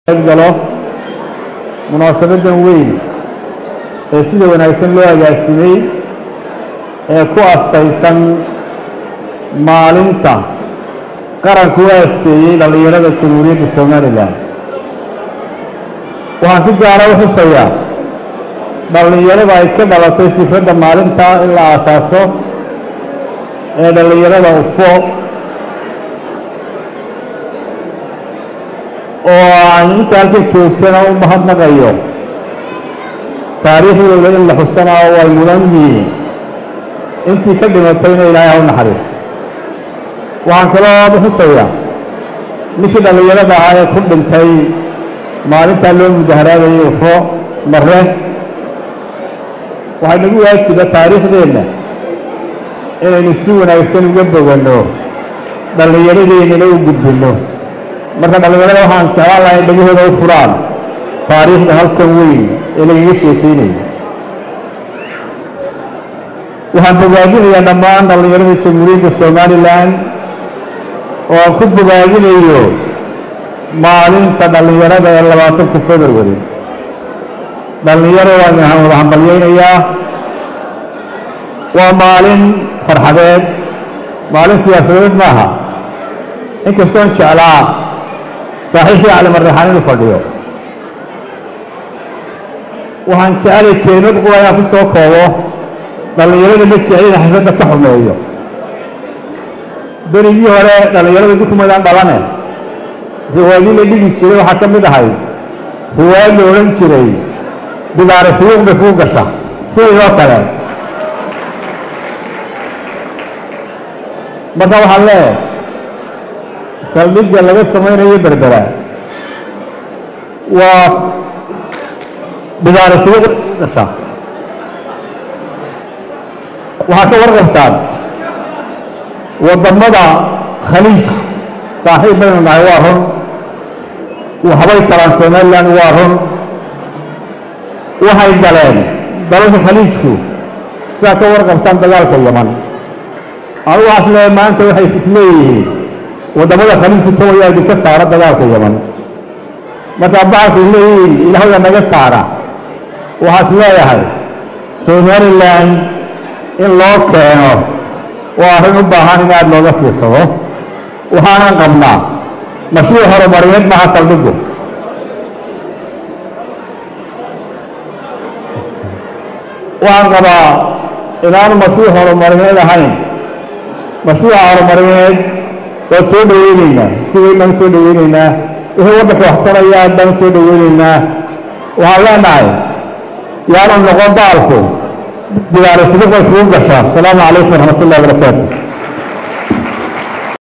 galo munaasabadan weyn ee sida wanaagsan loo agaasimay ee ku astaysan maalinta qaranku u aasteeyey dhallinyarada jamhuuriyadda somalilan waxaan si gaara u xusayaa dhallinyarada ay ka dhalatay fikradda maalinta in la aasaaso ee dhallinyarada ufo oo aan inta halka joogtana u mahadnaqayo taariikhdooda in la xusana oo ay mudan yihiin intii ka dhimatayna ilaahay ha u naxariiso waxaan kaloo xusayaa ninkii dhallinyarada ahaa ee ku dhintay maalintaa loo mudaharaadayay ufo mare waxay nagu waajiba taariikhdeenna inaynu si wanaagsan uga boganno dhallinyaradeennana u gudbinno marka dhallinyarada waxaan jeclaan lahay in dhegahooda u furaan taariikhda halkan weyn ee lagaga sheekeynayo waxaan bogaadinayaa dhammaan dhallinyarada jamhuuriyadda somalilan oo aan ku bogaadinayo maalinta dhallinyarada ee labaatanka february dhallinyaro waan wada hambalyaynayaa waa maalin farxadeed maalin siyaasadeed maaha inkastoon jeclaa saaxiibkii calimarraxaan inuu fadhiyo waxaan jecelay kelimad qura inaan ku soo koobo dhallinyarada ma jecelina xafladda ka xumeeyo berigii hore dhallinyarada dukumadaan dhalane riwaayadii la dhigi jiray waxaa ka mid ahay riwaayad la odhan jiray bidaare siyuuq bay kuu gasha sidaydoo kale marka waxaan leeyahay saldhigga laga samaynayo berbera waa bidaare siyuuq kuu gasha waxaa ka warqabtaan waddamada khaliijka saaxiib baynu nahay waa run waxbay talaan somalilan waa run waxay galeen dalalka khaliijku sidaa ka warqabtaan dagaalka yaman anugu waxaas leeyahay maanta waxay isleeyihiin waddamada khaliijku tawayaa idinka saara dagaalka yaman markaa bacalkay leeyihiin ilaahwda naga saara waxaas leeyahay somalilan in loo keeno waa arrin u baahan in aada looga fiirsado waxaanan qabnaa mashruuc horumarineed maha saldhigu waxaan qabaa inaanu mashruuc horumarineed ahayn mashruuca horumarineed waa soo dhoweyneynaa si weyn baan usoo dhoweyneynaa wixii waddanka waxtaraya aad baan usoo dhoweyneynaa waxaan leenahay yaanu noqon baalku bidaarisidiq bay kugu gashaa asalaamu calaykum waraxmat ullahi wabarakaatu